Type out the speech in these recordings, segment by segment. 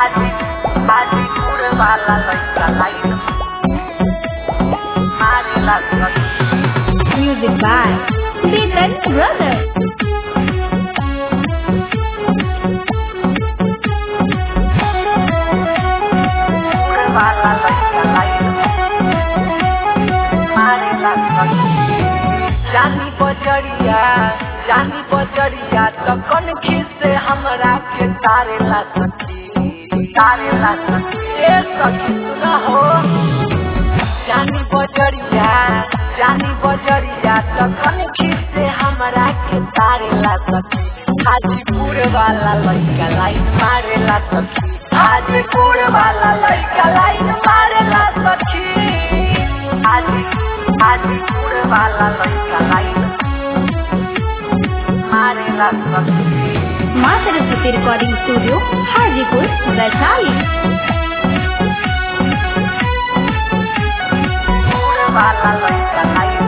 हाजी हाजीपुर वाला लड़का लाइन मारेला सखी Music by Chetan Brothers. वाला लड़का लाइन मारेला सखी जानी बजरिया जानी बजरिया तो कन खीसे हमरा के तारेला सखी तारेला सखी ए सखी सुना हो जानी बजरिया जानी बजरिया तो कन खीसे हमरा के तारेला सखी हाजीपुर वाला लड़का लाइन मारेला सखी हाजीपुर वाला लड़का लाइन मारेला सखी हाजी हाजीपुर वाला लड़का लाइन मारेला सखी माँ सरस्वती रिकॉर्डिंग स्टूडियो हाजीपुर वैशाली पूरे वाला लड़का लाइन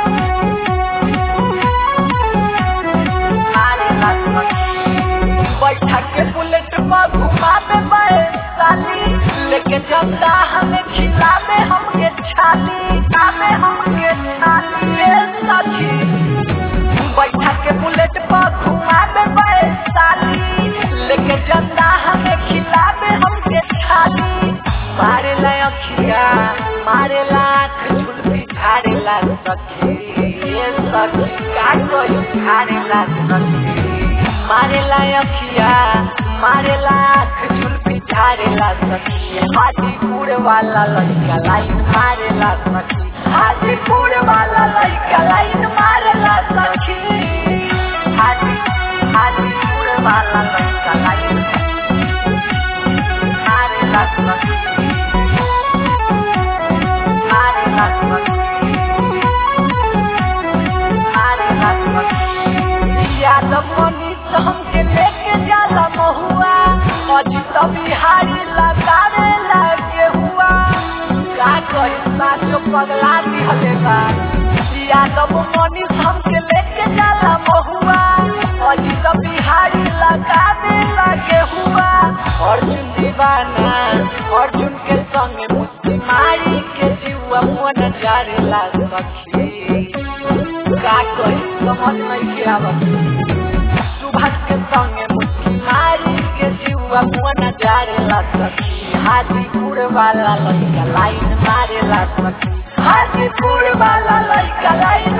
मारेला सखी बैठा के बुलेट पर घुमावे बड़े साली लेके जमदा हमें खिलावे हमके छाली खावे हमके छाली ए सखी बैठा के बुलेट पर घुमावे बड़े साली लेके जमदा हमें खिलावे हमके छाली मारे ला अखिया मारे ला आँख झुलसी झाड़े ला सखी ए सखी का कोई झाड़े ला सखी मारे ला अखिया मारे ला आँख झुलसी झाड़े ला सखी हाजीपुर वाला लड़का लाइन मारे ला सखी हाजीपुर वाला लड़का लाइन मारे ला सखी हाजी हाजीपुर वाला लड़का लाइन मारे ला सखी मारे ला सखी मारे ला सखी यादव मनीष हमके लेके जाला महुआ अजित बिहारी लगावे लागे हुआ का कही साचो पगला दिहले बा यादव मनीष हमके लेके जाला महुआ अजित बिहारी लगावे लागे हुआ अर्जुन दीवाना अर्जुन के संगे मुस्ती मारी के जीवा मन जारेला सखी का कही समझ नहीं के आवत सुभाष के संगे मुट्ठी मारी के जीवा मन जारेला सखी हाजीपुर वाला लड़का लाइन मारेला सखी हाजीपुर वाला लड़का लाइन